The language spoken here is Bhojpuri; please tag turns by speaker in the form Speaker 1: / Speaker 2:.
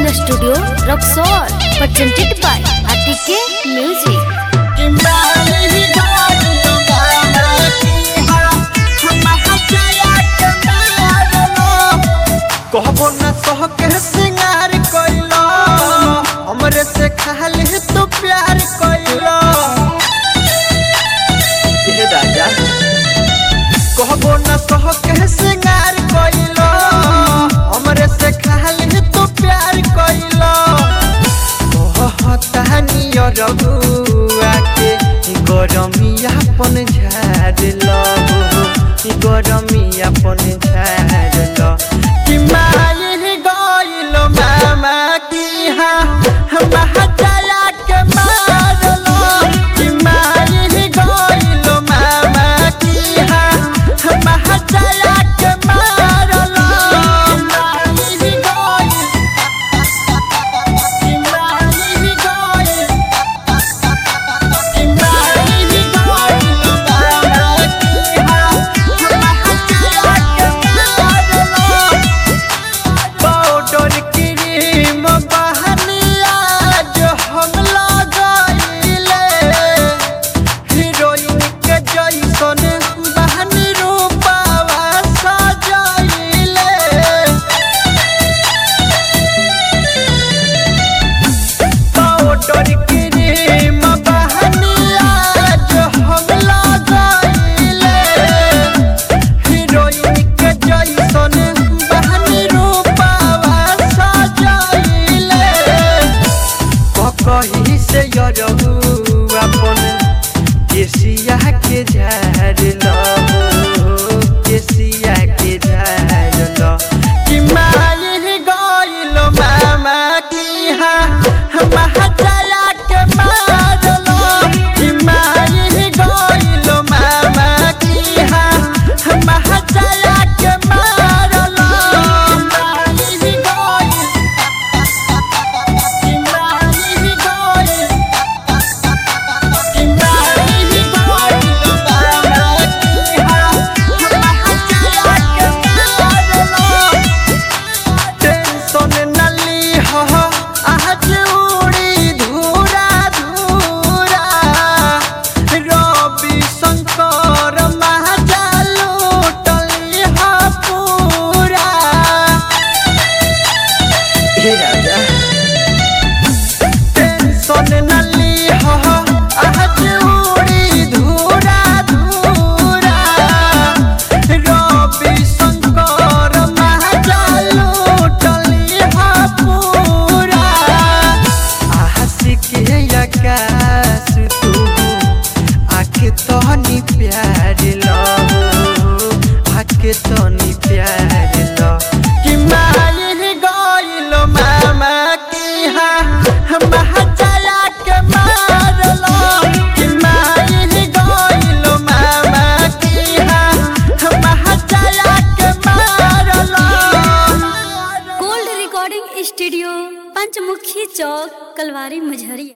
Speaker 1: Recording Studio, Roxor, presented by ATK Music.
Speaker 2: कहबो न सह के सिंगार कइलो हमरे से खाली तू प्यार कइलो ये राजा कहबो न सह के सिंगार कइलो हमरे से खाली तू प्यार कइलो कहता नियर बुआ के गरमिया पन झाड़ लो गरमिया पन झाड़ लो कि मायर गइल मामा की हा महचया के मार लो कि मायर गइल मामा की हा महचया के मार लो मायर गइल कि मायर गइल कि मायर गइल मामा की हा महचया के मार लो पाउडर क्रीम बहनिया जो हम लगाइले हीरोइन के जैसन बहनी रूपावा सजाइले पाउडर क्रीम बहनिया जो हम लगाइले हीरोइन के जैसन बहनी रूपावा सजाइले ककही से यरहु अपन केसिया के झाड़ लो केसिया के झाड़ लो कि मायर गइल मामा की हा महचया के मार लो कि मायर गइल मामा की हा महचया के मार लो मायर गइल कि मायर गइल कि मायर गइल मामा की हा महचया के मार लो टेंशन नली हो आज उड़ी धूरा धूरा रवि शंकर महाजालू टली हो पूरा हे राजा टेंशन नली हो आज उड़ी धूरा धूरा रवि शंकर महाजालू टली हो पूरा आशिक आकाश तू आके तनी प्यार लो आके तनी प्यार लो कि मायर गइल मामा की हा महचया के मार लो कि मायर गइल मामा की हा महचया के मार लो
Speaker 1: Gold Recording Studio, Panchmukhi Chowk, Kalwari Majhari.